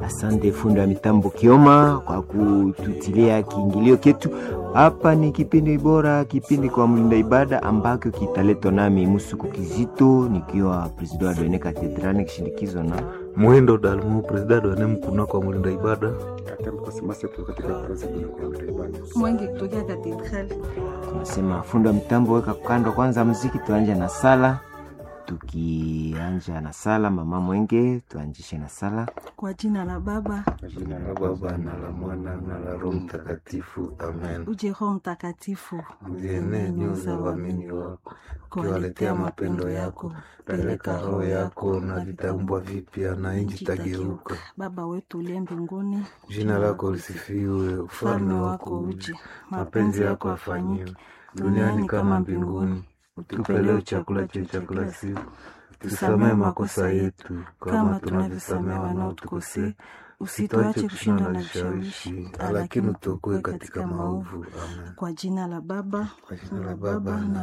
Asante fundi wa mitambo Kioma kwa kututilia kiingilio ketu. Hapa ni kipindi bora, kipindi kwa mlinda ibada ambacho kitaletwa nami Musuku Kizito nikiwa president wa Doene Katedrali kishindikizwa na Muhindo Dalmu, presidenti wa NEM kuna kwa mlinda ibada. Mwenge kutokea katedrali. tunasema fundi wa mitambo, weka kando kwanza muziki, tuanje na sala. Tukianja na sala, mama Mwenge, tuanjishe na sala. Kwa jina la Baba Jina la Baba na la Mwana na la Roho Mtakatifu, amen. uje Roho Mtakatifu Uzienee nyoyo za waamini wako, ukiwaletea mapendo yako, peleka roho yako na vitaumbwa vipya, na nchi tageuka. Baba wetu uliye mbinguni, Jina lako lisifiwe, ufalme wako uje, mapenzi yako afanyiwe duniani kama mbinguni. Utupe leo chakula chetu cha kila siku, tusamehe makosa yetu kama tunavyosamehe wanaotukosea, usituache kushindwa na vishawishi, lakini utuokoe katika maovu. Amen. kwa jina la Baba Kwa jina la Baba na